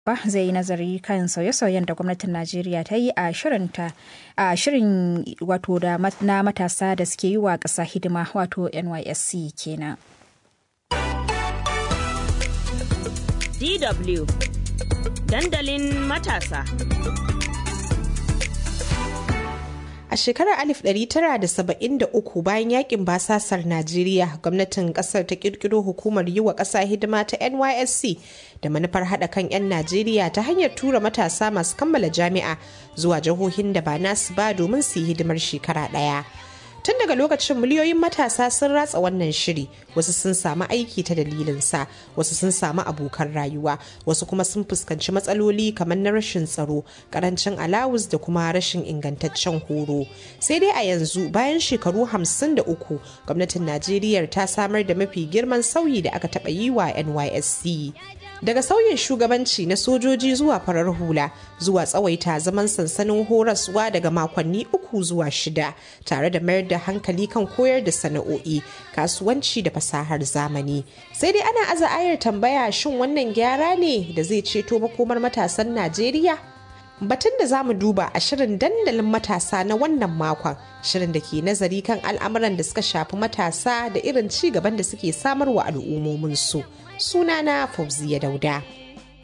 ba zai yi nazari kan sauye-sauyen da gwamnatin Najeriya ta yi a shirinta a shirin wato da na matasa da suke yi wa ƙasa hidima wato NYSC kenan. DW dandalin matasa. A shekarar 1973 bayan yakin basasar Najeriya, gwamnatin kasar ta kirkiro hukumar yi wa ƙasa hidima ta NYSC da manufar haɗa kan 'yan Najeriya ta hanyar tura matasa masu kammala jami'a zuwa jihohin da ba nasu ba domin su yi hidimar shekara ɗaya. tun daga lokacin miliyoyin matasa sun ratsa wannan shiri wasu sun samu aiki ta dalilinsa wasu sun samu abokan rayuwa wasu kuma sun fuskanci matsaloli kamar na rashin tsaro karancin alawus da kuma rashin ingantaccen horo sai dai a yanzu bayan shekaru hamsin da uku gwamnatin najeriya ta samar da mafi girman sauyi da aka taɓa yi wa nysc daga sauyin shugabanci na sojoji zuwa farar hula zuwa tsawaita zaman sansanin horaswa daga makonni uku zuwa shida tare da mayar da hankali kan koyar da sana'o'i kasuwanci da fasahar zamani sai dai ana aza ayar tambaya shin wannan gyara ne da zai ceto makomar matasan najeriya batun da za mu duba a shirin dandalin matasa na wannan makon shirin da ke nazari kan al'amuran da suka shafi matasa da irin ci gaban da suke samarwa al'ummominsu sunana fauziya dauda